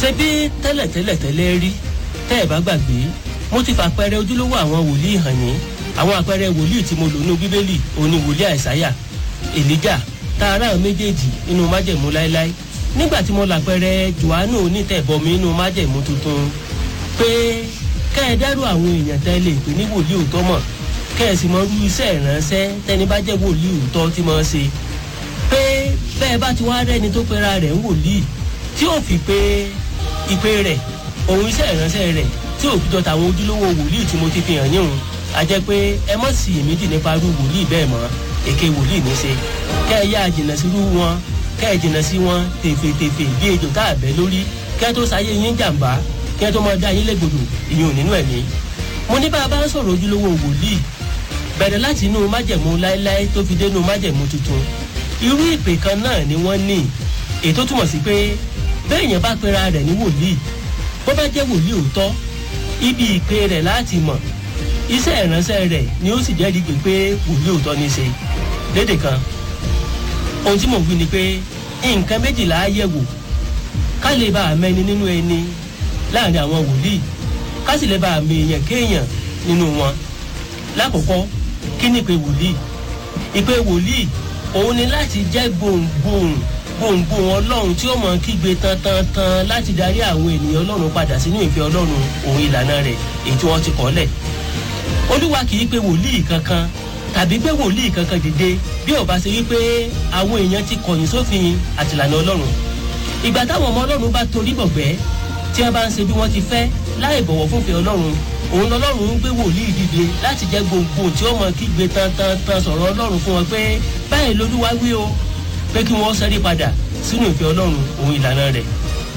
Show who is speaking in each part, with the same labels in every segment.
Speaker 1: ṣé bí tẹ́lẹ̀tẹ́lẹ̀ tẹ́lẹ̀ rí tẹ́ ẹ̀ bá gbàgbé mo ti fàpẹẹrẹ ojúlówó àwọn wòlíì hàn yín àwọn àpẹẹrẹ wòlíì tí mo lò nínú bíbélì òní wòlíì àìsáyà èlíjà tá a ráhùn méjèèjì nínú májẹ̀mú láéláé nígbà tí mo làpẹẹrẹ johannu onítẹ̀bọmi nínú májẹ̀mú tuntun pé kẹ́ ẹ dárò àwọn èèyàn tẹ́ lè pè ní wòlíì òótọ́ mọ̀ kẹ́ ẹ sì mọ irú iṣẹ́ ìránṣẹ́ tẹ́ni bá jẹ́ wòlíì òótọ́ tí mo ṣe pé bẹ́ẹ̀ bá ti wá rẹ́ni tó pera rẹ̀ ń wòlíì tí ò fi pé ìpè rẹ̀ òun iṣẹ́ ìránṣẹ́ rẹ̀ tí ò fi jọ tàwọn ojúlówó wòlíì tí mo ti fi hàn yín a jẹ́ pé ẹ mọ̀ sí èméjì nípa irú wòlíì bẹ́ẹ̀ mọ́ èké wòlíì ní ṣe kẹ́ ẹ yá jìnnà sí irú wọn kẹ́ ẹ jìnnà sí wọn tèfètèfè bí ejò tá a bẹ́ lórí kẹ́ ẹ tó sáyé yín jàǹbá kẹ́ ẹ tó máa dá yín légbodò ìyẹn ò nínú ẹ̀mí. mo ní bá a bá ń sọ̀rọ̀ ojúlówó wòlíì bẹ̀rẹ̀ láti inú májẹ̀mú láéláé tó fi dénú májẹ̀mú tuntun irú ìpè kan náà ni wọ́n ní ètò túmọ̀ sí pé bẹ́ẹ̀ yẹn bá pera rẹ̀ ní wòlíì bó bá jẹ́ wòlíì òótọ́ ibi ìpè rẹ̀ láti mọ̀ iṣẹ́ ìránṣẹ́ rẹ̀ ni ó sì jẹ́rìí pé pé wòlíì òótọ́ ní í ṣe lédè kan ohun tí mò ń wí ni pé nǹkan méjìlá á yẹ̀wò ká lè bá a mẹ́ni nínú ẹni láàrin àwọn wòlíì ká sì lè bá a mọ èèyàn kéèyàn nínú wọn lákòókò kí ni ìpè wòlíì ìpè wòlíì òun ni láti jẹ́ gbohùngbohùn gbohùngbohùn ọlọ́run tí ó mọ̀ kígbe tantantan láti darí àwọn ènìyàn ọlọ́run padà sínú ìfẹ́ ọlọ́run òun ìlànà rẹ̀ èyí tí wọ́n ti kọ́ lẹ̀ olúwa kì í pe wòlíì kankan tàbí pé wòlíì kankan dìde bí ò bá ṣe wípé àwọn èèyàn ti kọ̀yìn sófin àtìlànà ọlọ́run ìgbà táwọn ọmọ ọlọ́run bá torí bọ̀gbẹ́ tí wọ́n bá ń ṣe bí wọ́n ti fẹ́ láì bọ̀wọ̀ fúnfẹ́ ọlọ́run òun lọ́lọ́run ń gbé wòlíì dìde láti jẹ́ gbòǹgbò tí ó mọ kígbe tantantan sọ̀rọ̀ ọlọ́run fún wọn pé báyìí lolúwa wí o pé kí wọ́n sẹ́rí padà sínú ìfẹ́ ọlọ́run òun ìlànà rẹ̀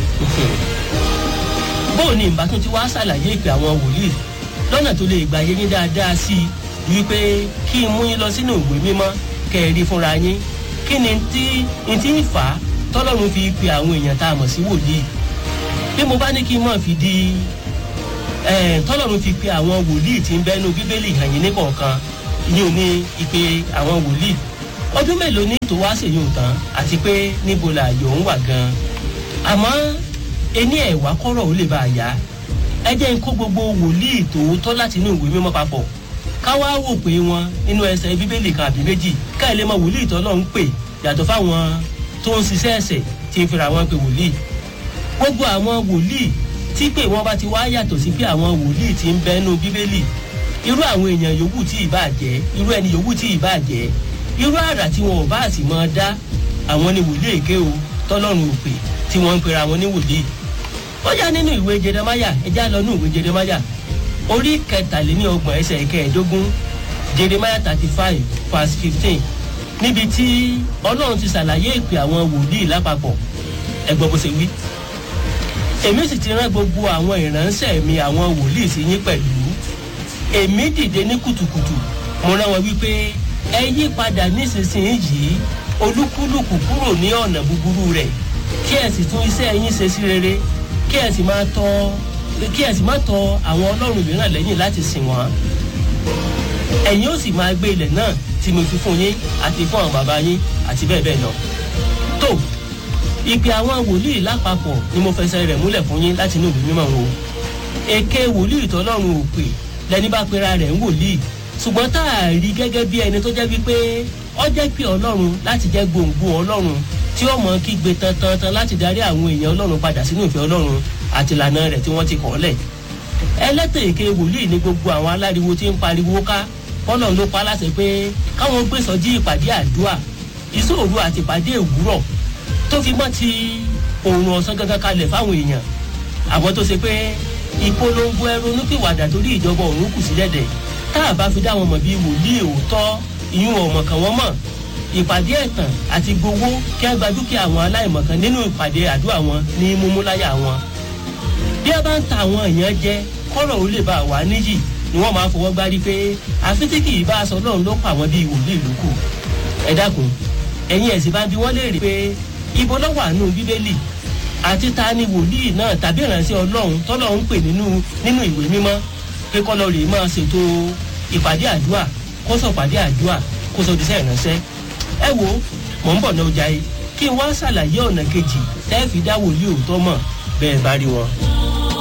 Speaker 1: bóò ni ìbátan tí wàá ṣàlàyé ìpè àwọn wòlíì lọ́nà tó lè gbà yé yín dáadáa sí i wípé kí n mú yín lọ sínú ìwé mímọ́ kẹ́ ẹ rí fúnra yín kí ni tí n ti ń fà á tọ́lọ́run fi pe àwọn èèyàn tá a mọ̀ sí wòlíì bí mo bá ní kí n mọ̀ fi di tọ́lọ́run fi pe àwọn wòlíì tí ń bẹ́nu bíbélì hàn yín ní kọ̀ọ̀kan yín ò ní ìpè àwọn wòlíì ọdún mélòó ní tó wá ṣèyí tán àti pé níbo là yòó ń wà gan àmọ́ ení ẹ̀wá kọ́rọ̀ ó lè bá a yá ẹ jẹ́ n kó gbogbo wòlíì tòótọ́ láti inú ìwé mímọ́ papọ̀ ká wá wò pé wọn nínú ẹsẹ̀ bíbélì kan àbí méjì ká ẹ lè mọ wòlíì tọ́lọ́ ń pè yàtọ̀ fáwọn tó ń ṣiṣẹ́ ẹ̀sẹ̀ tí ń fira wọn pé wòlíì gbogbo àwọn wòlíì tí pé wọn bá ti wá yàtọ̀ sí pé àwọn wòlíì ti ń bẹ́nu bíbélì irú àwọn èèyàn yòówù tí ì bá jẹ́ irú ẹni yòówù tí ì bá jẹ́ irú àrà tí wọn ò bá sì máa dá àwọn ni wòlíì èké o tọ́lọ́run ò pè tí wọ́n ń pera wọn ní wòlíì ó yá nínú ìwé jeremaya ẹjá lọ ní ìwé jeremaya orí kẹtàléníọgbọ̀n ẹsẹ̀ kẹẹ̀ẹ́dógún jeremaya thirty five verse fifteen níbi tí ọlọ́run ti ṣàlàyé ìpè àwọn wòlíì lápapọ̀ ẹgbọ́n bó ṣe wí. èmi sì ti rán gbogbo àwọn ìránṣẹ́ mi àwọn wòlíì sí yín pẹ̀lú èmi dìde ní kùtùkùtù mo rán wọn wípé ẹ yí padà nísinsìnyí olúkúlùkù kúrò ní ọ̀nà búburú rẹ̀ kí ẹ sì tún iṣẹ́ yín ṣe sí rere kí ẹ sì máa tọ kí ẹ sì máa tọ àwọn ọlọ́run mìíràn lẹ́yìn láti sìn wọ́n ẹ̀yin ó sì máa gbé ilẹ̀ náà tí mo fi fún yín àti fún àwọn bàbá yín àti bẹ́ẹ̀ bẹ́ẹ̀ lọ. tó ìpè àwọn wòlíì lápapọ̀ ni mo fẹsẹ̀ rẹ̀ múlẹ̀ fún yín láti inú ìlú mímọ́ wo èké wòlíì tọ́lọ́run ò pè lẹni bá pera rẹ̀ ń wòlíì ṣùgbọ́n tá a rí gẹ́gẹ́ bí ẹni tó jẹ́ wípé ọ jẹ́ pé ọlọ́run láti jẹ́ gbòǹgbò ọlọ́run tí ó mọ kígbe tantan láti darí àwọn èèyàn ọlọ́run padà sínú ìfẹ́ ọlọ́run àti ìlànà rẹ̀ tí wọ́n ti kọ́ lẹ̀. ẹlẹ́tẹ̀ èké wòlíì ní gbogbo àwọn aláriwo tí ń pariwo ká bọ́lọ̀ ló pa láṣẹ pé káwọn gbé sọjí ìpàdé àdúrà ìṣòro àti ìpàdé ìwúrọ̀ tó fi mọ́ ti òòrùn ọ̀sán gangan kalẹ̀ fáwọn èèyàn àwọn tó ṣe pé ìpolongo ẹrunú pìwàdà torí ìjọba òun kù sí dẹ̀dẹ̀ tá a bá fi dá wọn mọ̀ bí wòlíì òótọ́ ìyún ọmọ kan wọ́n mọ̀ ìpàdé ẹ̀tàn àti gbowó kí á gba dúkìá àwọn aláìmọ̀kan nínú ìpàdé àdúrà wọn ní múmúláyà wọn. bí a bá ń ta àwọn èèyàn jẹ kọ́rọ̀ ó lè bá wà níyì ni wọ́n máa fọwọ́ gbárí pé àfi tí kì í bá aṣọ náà ló pa àwọn bíi wòlíì lókù. ẹ dákun ẹ̀yin ẹ̀sìn bá ń bi wọ́n léèrè pé ibo ló wà nù bíbélì àti ta ni wòlíì náà tàbí ìránṣẹ́ ọlọ́run tọ́lọ́ ń pè nínú nínú ìwé mímọ́ pé kọ́ lọ rèé máa ṣètò ìpàdé àdúrà kó sọ pàdé àdúrà kó sọ díṣẹ́ ìránṣẹ́ ẹ wo mò ń bọ̀ náà ọjà yìí kí n wá ṣàlàyé ọ̀nà kejì tẹ́ fi dá wòlíì òótọ́ mọ̀ bẹ́ẹ̀ bá rí wọn